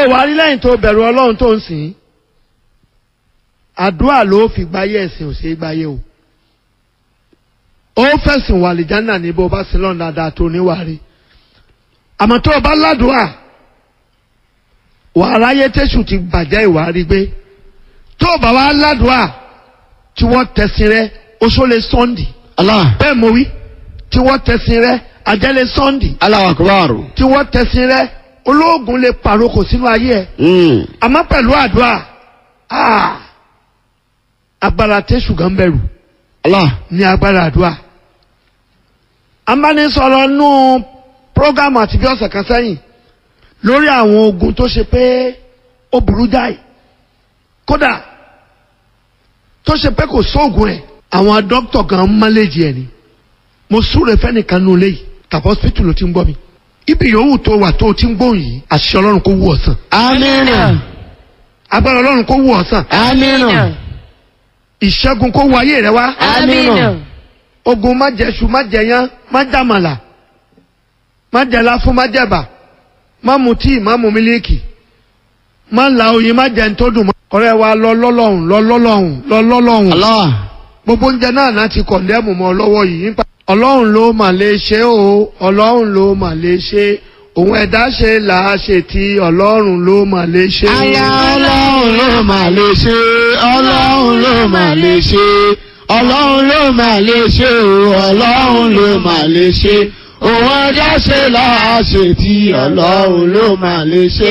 wá rí lẹ́yìn tó bẹ̀rù ọlọ́run tó ń sìn àdúrà ló fi gbáyé ẹ̀sìn ò ṣe é gbáyé o ó fẹ̀sìn wà lìjánà ní bó bá sin lọ́nà dáadáa tó níwàárí àmọ́ tó o bá ládùúà wà aráyé tẹ̀sù ti bàjẹ́ ìwárí gbé tó o bá wá ládùúà tí wọ́n tẹ̀sìn rẹ oṣó lè sọ́ndì Allah. bẹ́ẹ̀ mo wí tí wọ́n tẹ̀sìn rẹ ajẹ́lẹ̀ sọ́ndì Allahu akbar. tí wọ́n tẹ̀sìn rẹ olóògùn lè pàrokò sínú ayé ẹ̀ Mm. àmọ́ pẹ̀lú àdúrà ah, agbára tẹ̀sù gan bẹ̀rù Allah. ní agbára àdúrà. ambánisọ̀rọ̀ nú prógámù àti bí ọ̀sẹ̀ kan sẹ́yìn lórí àwọn ogun tó ṣe pé ó burú jáì kódà tó ṣe pé kò sóògùn ẹ̀ àwọn dókítà gan mọ́lẹ́jì ẹ̀ ni mo súre fẹ́nìkan nù léyìí tàbí hospital ló ti ń gbọ́ mi ibi yòówù tó wà tó o ti ń gbóhùn yìí àṣìṣe ọlọ́run kó wù ọ̀sán Amina. agbára ọlọ́run kó wù ọ̀sán Amina. ìṣẹ́gun kó wù ayé rẹ wá Amina. ogun má jẹṣu má jẹyán má jàmàlà má jẹlá fún má jẹbà má mu tíì má mu mílíkì má la oyin má jẹ ntọ́dùn mọ́. ọ̀rẹ́ wa lọ lọ́lọ́hùn lọ lọ́lọ́hùn lọ lọ́lọ́hùn Allah. gbogbo oúnjẹ náà náà ti kọ̀ndẹ́mù mọ́ lọ́wọ́ yìí nípa. ọlọ́run ló mà lè ṣe o ọlọ́run ló mà lè ṣe òun ẹ̀dá ṣe là á ṣe tí ọlọ́run ló mà lè ṣe. Allah ọlọ́run ló mà lè ṣe ọlọ́run ló mà lè ṣe ọlọ́run ló mà lè ṣe o ọlọ́run ló mà lè ṣe òun ẹ̀dá ṣe láàṣẹ tí ọlọ́run ló mà lè ṣe.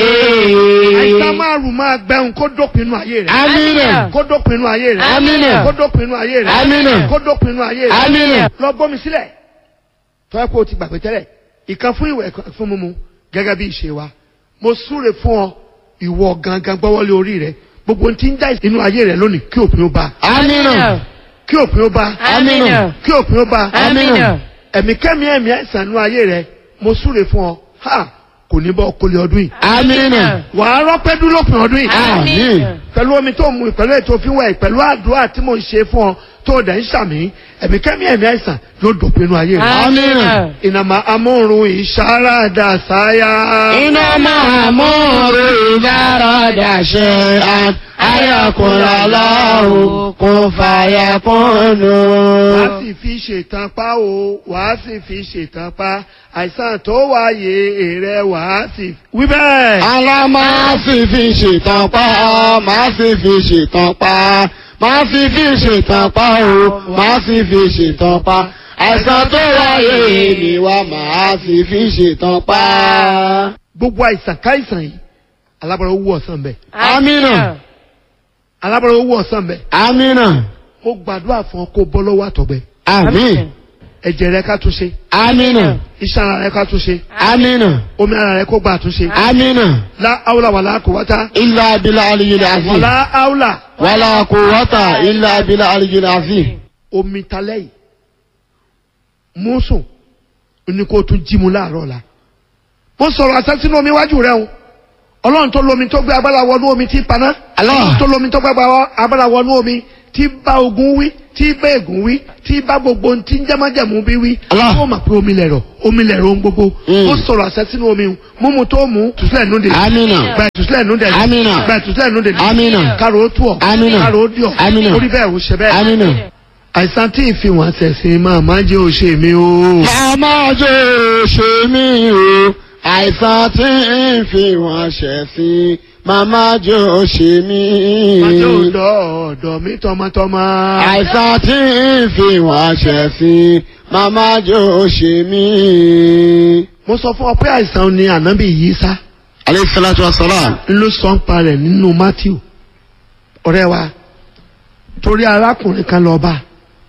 àìsàn márùn máa gbẹ̀hùn kó dópin inú ayé rẹ̀. Amina. kó dópin inú ayé rẹ̀. Amina. kó dópin inú ayé rẹ̀. Amina. kó dópin inú ayé rẹ̀. Amina. lọ gbómi sílẹ̀ tọ́yẹ́ kó o ti gbàgbé tẹ́lẹ̀ ìkan fún ìwẹ̀ ìkan fún mímu gẹ́gẹ́ bí ìṣe wa mo súre fún ọ ìwọ gangan gbọ́wọ́lé orí rẹ gbogbo ohun tí ń já inú ayé rẹ lónìí kí òpin ó bá Amina. kí òpin ó bá Amina. kí òpin ó bá Amina. ẹ̀mí kẹ́mi ẹ̀mí àìsàn inú ayé rẹ mo súre fún ọ ha kò ní bọ́ kólé ọdún yìí Amina. wàá rọ́pẹ́ dúró lópin ọdún yìí Àmín. pẹ̀lú omi tó mu pẹ̀lú ètò òfin wẹ̀ pẹ̀lú àdúrà tí mo ń ṣe fún ọ tó o dẹ̀ ń ṣàmì ẹ̀mí kẹ́mi ẹ̀mí àìsàn yóò dòpin inú ayé rẹ. Amina. ìnàmà amóhùn ìṣàràdà sáyà. iná máa mú orí ìdáradà ṣe àn ayọkùnrin aláwọ̀ kò fàyà kúnnù. wàá sì fi ṣètàn pa o wàá sì fi ṣètàn pa àìsàn tó wáyé èrè wàá sì. wí bẹ́ẹ̀. Alá máa sì fi ṣètàn pa, máa sì fi ṣètàn pa, máa sì fi ṣètàn pa o, máa sì fi ṣètàn pa. Àìsàn tó wáyé ni wá máa sì fi ṣètàn pa. gbogbo àìsàn káìsàn yìí alábọ̀rọ̀ owó ọ̀sán bẹ̀. Amina, alábọ̀rọ̀ owó ọ̀sán bẹ̀. Amina, mo gbàdúrà fún ọ kó bọ́ lọ́wọ́ àtọ̀gbẹ. Amin, ẹ̀jẹ̀ rẹ ká tún ṣe. Amina, iṣan ara rẹ ká tún ṣe. Amina, omi ara rẹ kó gbà àtúnṣe. Amina. la awla wàlá quwwata. Illa bila aliyil azim. wàlá awla. Wala quwwata illa bila aliyil azim. omi talẹ́ yìí mú sùn ní kó tún jí mu láàárọ̀ la. mo sọ̀rọ̀ àṣẹ sínú omi iwájú rẹ o ọlọ́run tó lomi tó gbé agbára wọnú omi tí paná. Allah. tó lomi tó gbé agbára wọnú omi tí bá ogun wí tí bá ègún wí tí bá gbogbo ohun tí ń jẹ́mọ́jẹ̀mú bí wí. Allah. ó mà pé omi lẹ̀rọ̀ omi lẹ̀rọ̀ ohun gbogbo. Mm. ó sọ̀rọ̀ àṣẹ sínú omi o múmu tó mú tùsílẹ̀ nù dé. Amina. gba ìtúsílẹ̀ nù dé. Amina. gba ìtúsílẹ̀ nù dé. Amina. kárò ó tù ọ́. Amina. kárò ó dì ọ́. Amina. orí bẹ́ẹ̀ ò ṣe bẹ́ẹ̀ Amina. àìsàn tí ìfihàn ṣẹ̀sìn máa má jẹ́ òṣè mi o. Màmá jẹ́ ṣe mí o, àìsàn tí ń fi wọ́n ṣẹ̀ sí. Màmá jẹ́ ṣe mí. má jẹ́ òdò ọ̀dọ̀ mi tọmọtọmọ. Àìsàn tí ń fi wọ́n ṣẹ̀ sí. Màmá jẹ́ ṣe mí. mo sọ fún ọ pé àìsàn ni ànábì yìí sá Alayhi salatu wa salam. ń ló sọ ń pa rẹ̀ nínú Matthew ọ̀rẹ́ wa torí arákùnrin kan lọ bá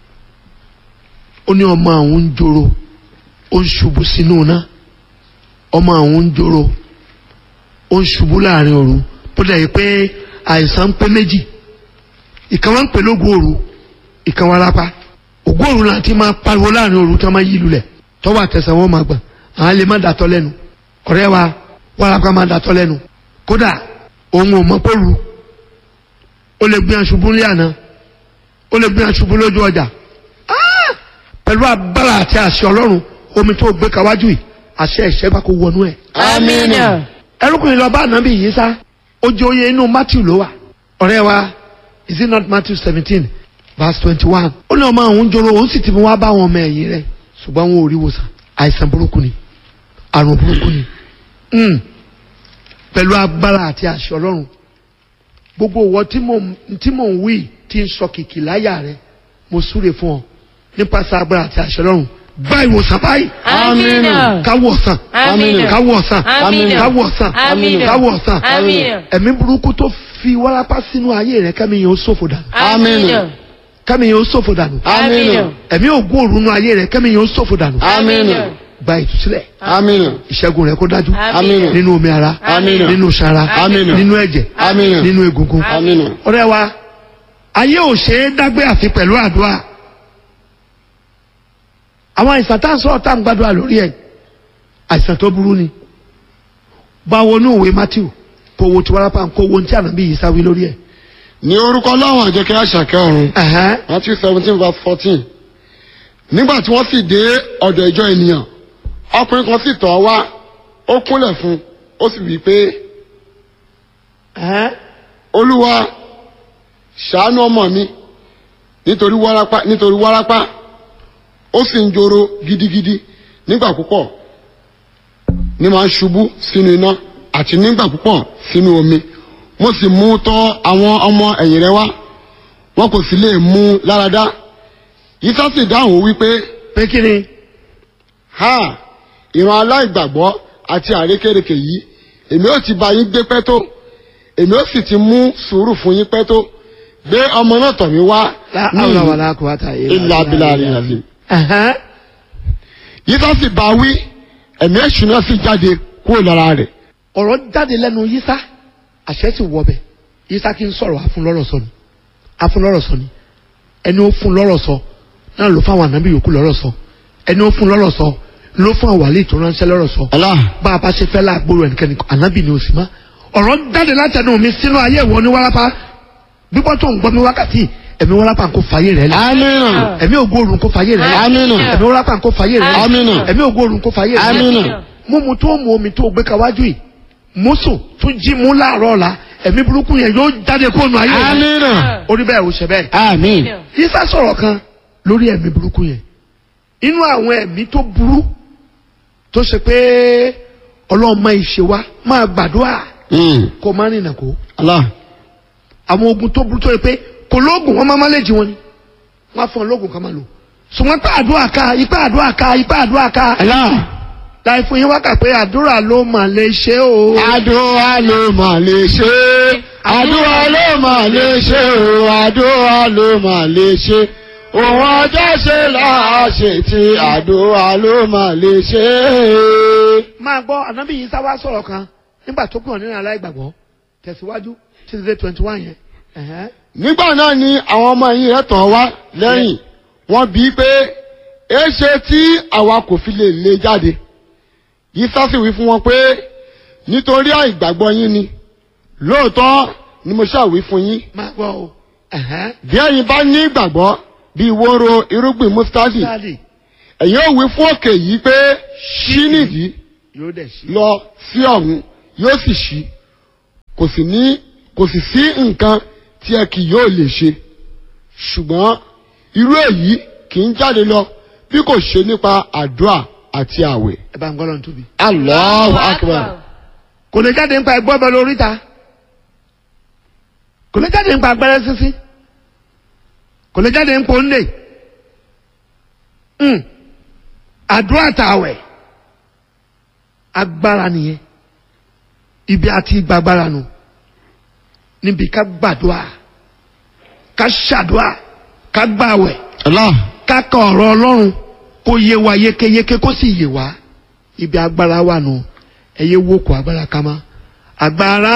ó ní ọmọ àwọn ń joro ó ń ṣubú sínú iná ọmọ àwọn ń joro ó ń ṣubú láàrin òru bó dẹ̀ yìí pé àìsàn ń pé méjì ìkan wọn ń pè lóògùn òru ìkan wọn lápá ògùn òru náà ti máa pariwo láàrin òru tí wọn máa yí lulẹ̀ tọ́wọ́ àtẹsẹ̀ wọn máa gbọ̀n àwọn lè má dàtọ́ lẹ́nu ọ̀rẹ́ wa wàràpá máa dàtọ́ lẹ́nu kódà òun ò mọ pọ́lù ó lè gbé aṣubú ní àná ó lè gbé aṣubú lójú ọjà Ah! pẹ̀lú agbára àti àṣẹ ọlọ́run omi tó gbé kawájú yìí àṣẹ ìṣẹ́gbà kó wọnú ẹ̀ Amina. ẹrúkùnrin lọ bá ànábì yìí sá ó jẹ oyè inú matthew ló wà ọ̀rẹ́ wa is it not matthew seventeen verse twenty-one ó ní ọmọ àwọn ń joro òun sì ti mú wá bá àwọn ọmọ ẹ̀yìn rẹ̀ ṣùgbọ́n wọn ò rí wòsàn àìsàn burúkú ni àrùn burúkú ni Mm. pẹ̀lú agbára àti àṣẹ ọlọ́run gbogbo ìwọ tí mò ń tí mò ń wí tí ń sọ kìkì láyà rẹ mo súre fún ọ nípasẹ̀ agbára àti àṣẹ ọlọ́run gba ìwòsàn báyìí Amina. káwọ ọ̀sán Amina. káwọ ọ̀sán Amina. káwọ ọ̀sán Amina. káwọ ọ̀sán Amina. ẹ̀mí burúkú tó fi wárápá sínú ayé rẹ kẹ́mi yẹn ó ṣòfò dànù Amina. kẹ́mi yẹn ó ṣòfò dànù Amina. ẹ̀mí ògùn òrùnú ayé rẹ kẹ́mi yẹn ó ṣòfò dànù Amina. gba ìtúsílẹ̀ Amina. ìṣẹ́gun rẹ kó dájú Amina. nínú omi ara Amina. nínú sara Amina. nínú ẹ̀jẹ̀ Amina. nínú egungun Amina. ọ̀rẹ́ wa ayé ò ṣe é dágbé àfi pẹ̀lú àdúrà àwọn àìsàn tá à ń sọ̀rọ̀ tá à ń gbàdúrà lórí ẹ̀ àìsàn tó burú ni báwo ní òwe Matthew kó wo tí wàrà kó wo tí ànábì yìí sáwí lórí ẹ̀. ní orúkọ láwọn àjẹkẹ́ àṣàkẹ́ ọ̀run Ẹ̀hẹ́n. Matthew seventeen verse fourteen nígbà tí wọ́n sì dé ọ̀dọ̀ ìjọ ènìyàn ọkùnrin kan sì tọ̀ ọ́ wá ó kúnlẹ̀ fún un ó sì wí pé Ẹ̀hẹ́n. olúwa ṣàánú ọmọ mi nítorí wárápá nítorí wárápá ó sì ń joro gidigidi nígbà púpọ̀ ní máa ń ṣubú sínú iná àti nígbà púpọ̀ sínú omi mo sì mú tọ̀ àwọn ọmọ ẹ̀yìn rẹ̀ wá wọn kò sì lè mú un láradá yíṣà sì dáhùn wípé pé kí ni ha ìran aláìgbàgbọ́ àti àrékérekè yìí èmi ó ti bá yín gbé pẹ́ tó èmi ó sì ti mú sùúrù fún yín pẹ́ tó gbé ọmọ náà tọ̀ mí wá ní láàárọ̀ wà láàkó àtàyè. ìlà abilà rẹ̀ àti. Ẹ̀hẹ́n. yíṣà sì bá wí ẹ̀mí èṣù náà sì jáde kúrò lára rẹ̀. ọ̀rọ̀ jáde lẹ́nu yísá àṣẹ sì wọbẹ̀ yísá kí n sọ̀rọ̀ afúnlọ́rọ̀ sọ ni afúnlọ́rọ̀ sọ ni ẹni ó fún lọ́rọ̀ sọ náà ló fáwọn ànábì yòókù lọ́rọ̀ sọ ẹni ó fún lọ́rọ̀ sọ ló fún àwọn àlè tó ránṣẹ́ lọ́rọ̀ sọ ọlá bá a bá ṣe fẹ́ láàgbóró ẹnikẹ́ni ànábì ni ó sì má ọ̀rọ̀ jáde látẹnu mi sínú ayé ìwọ ní wárápá gbígbọ́ tó ń gbọ́ mi wákàtí ẹ̀mí wárápá kò fàyè rẹ̀ lẹ̀ amínà ẹ̀mí ògbóòrùn kò fàyè rẹ̀ lẹ̀ amínà ẹ̀mí wárápá kò fàyè rẹ̀ lẹ̀ amínà ẹ̀mí ògbóòrùn kò fàyè rẹ̀ lẹ̀ amínà mímu tó mu omi tó gbé kawájú yìí mùsùn tún jí mú láàárọ̀ ọ̀la ẹ̀mí burúkú yẹn yóò jáde kó nu ayé rẹ̀ amínà orí bẹ́ẹ̀ ò ṣe bẹ́ẹ̀. amín Isa sọ̀rọ̀ kan lórí ẹ̀mí burúkú yẹn inú àwọn ẹ̀mí tó burú tó ṣe pé ọlọ́mọ ìṣe wa máa gbàdúrà kó má rìnà kó ọlá àwọn ogun tó burú tó yẹ pé kò lóògùn wọn máa má lè jí wọn ni wọn á fún ọ lóògùn kan máa lò ṣùgbọ́n ipá àdúrà ká ipá àdúrà ká ipá àdúrà ká ọlá láì fún yín wákà pé àdúrà ló mà lè ṣe o. àdúrà ló mà lè ṣe àdúrà ló mà lè ṣe o àdúrà ló mà lè ṣe òun ọjọ́ ṣe láàṣẹ tí àdúrà ló mà lè ṣe. máa gbọ́ ànábì yìí sá wá sọ̀rọ̀ kan nígbà tó kàn nínú aláìgbàgbọ́ tẹ̀síwájú títí dé twenty one yẹn. Ẹ̀hẹ́n. nígbà náà ni àwọn ọmọ yìí rẹ̀ tọ̀ wá lẹ́yìn wọ́n bí i pé èéṣe tí àwa kò fi lè lé jáde yìí sásì wí fún wọn pé nítorí àìgbàgbọ́ yín ni lóòótọ́ ni mo ṣàwí fún yín máa gbọ́ o. Ẹ̀hẹ́n. bí ẹ̀yin bá ní ìgbàgbọ́ bí wóró irúgbìn mustadi sáàdì ẹ̀yin ò wí fún òkè yìí pé ṣí nìdí yóò dẹ̀ ṣí. lọ sí ọ̀hún yóò sì ṣí kò sì ní kò sì sí nǹkan tí ẹ kì yóò lè ṣe ṣùgbọ́n irú èyí kì í jáde lọ bí kò ṣe nípa àdúrà àti àwẹ̀. ẹ bá ń gbọ́dọ̀ tóbi. Allahu akbar. kò lè jáde nípa ẹgbọ́ bẹ lórí ta kò lè jáde nípa agbẹ́rẹ́ sísí kò lè jáde nípa onílé Mm. àdúrà tààwẹ̀ agbára nìyẹn ibi àti gbàgbára nù níbi ká gbàdúrà ká ṣàdúrà ká gbàwẹ̀ Allah. ká ka ọ̀rọ̀ ọlọ́run kó yé wa yékéyéké kó sì yé wa ibi agbára wà nù ẹ̀yẹ wo kò agbára ká má agbára